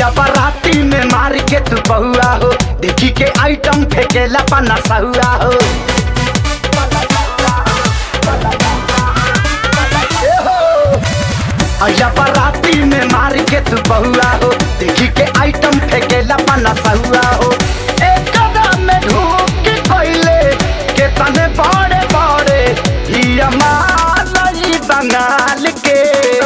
अया बराती में मार के तू बहुआ हो देखी के आइटम फेंकेला पना सहुआ हो ए हो। अया बराती में मार के तू बहुआ हो देखी के आइटम फेंकेला पना सहुआ हो एक कदम में ढूक के कोइले के तने बड़े बड़े ही अमालई बंगाल के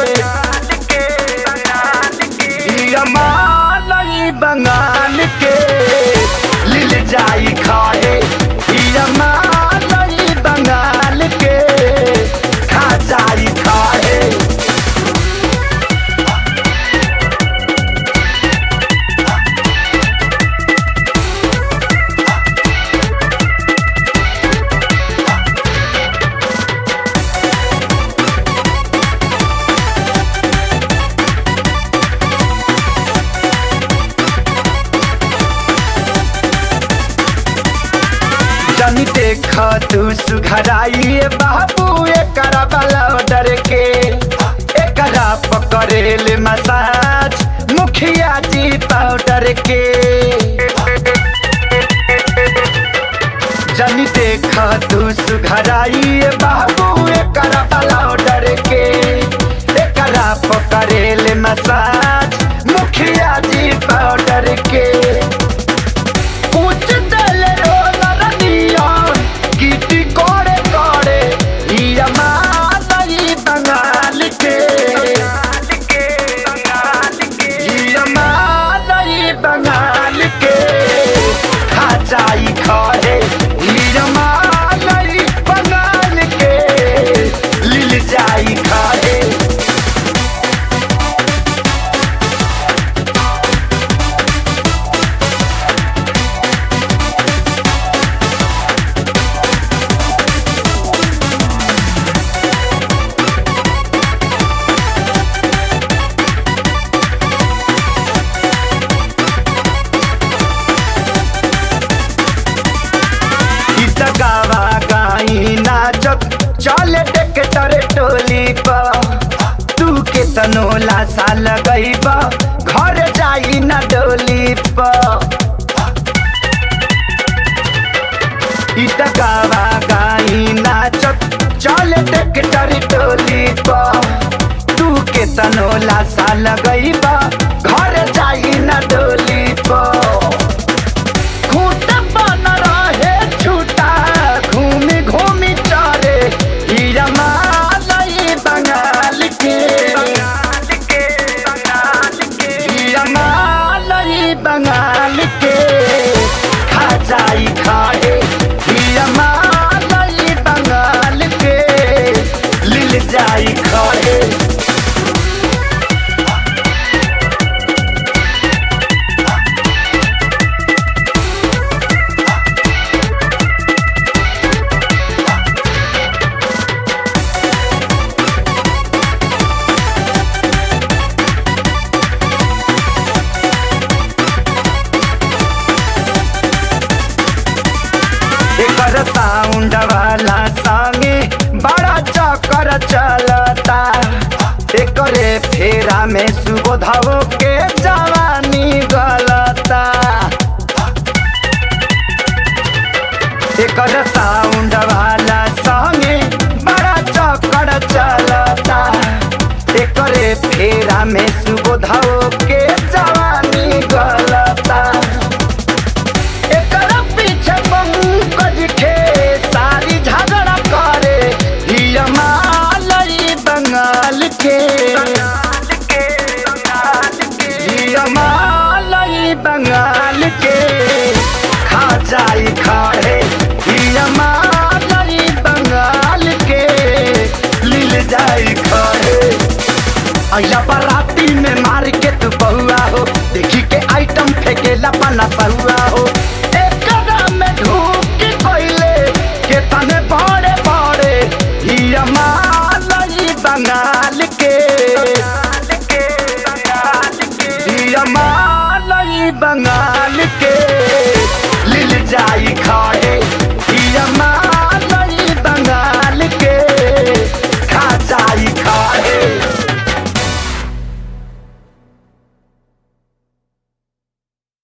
ही अमालई बंगाल के लिल जाई खाए ही अमालई बंगाल के खा जाई खाए जनी देख तू सुघराई बाबू एकरा वाला डर के एकरा पकड़ेल मसाज मुखिया जी पाउडर के जनी देख तू सुघराई बाबू एकरा वाला डर के एकरा पकड़ेल मसाज मुखिया जी पाउडर के कुछ दल रोलर दिया गिटी कोड़े कोड़े हिया मालई बंगाल के हिया मालई बंगाल के खा जाई खाए हिया मालई बंगाल के लिल जाई खाए गीत गावा गाई नाचत चले टेक्टर टोली पर तू के तनोला साल गई घर जाई ना डोली पर गीत गावा गाई नाचत चले टेक्टर टोली पर तू के तनोला साल गई घर जाई ना डोली पर खूंट बन रहे छूटा घूमी घूमी चरे हीरा मालई बंगाल के हीरा मालई बंगाल के खा जाई खाए हीरा मालई बंगाल के लिल जाई खाए एकर साउंड वाला संगे बड़ा चक्कर चलता एकरे फेरा में सुबोधव के जवानी गलता एकर साउंड वाला संगे बड़ा चक्कर चलता एकरे फेरा में सुबोधव के जवानी गलता एकर पीछे पंकज के सारी झगड़ा करे हिया मालई बंगाल के हिया मालई बंगाल के खा जाई खाए हिया मालई बंगाल के लिल जाई खाए अया बराती में मार के तू बहुआ हो देखी के आइटम फेंकेला पना सहुआ हो एक कदम में ढूक के कोइले के तने बड़े बड़े हिया मालई बंगाल के हिया मालई बंगाल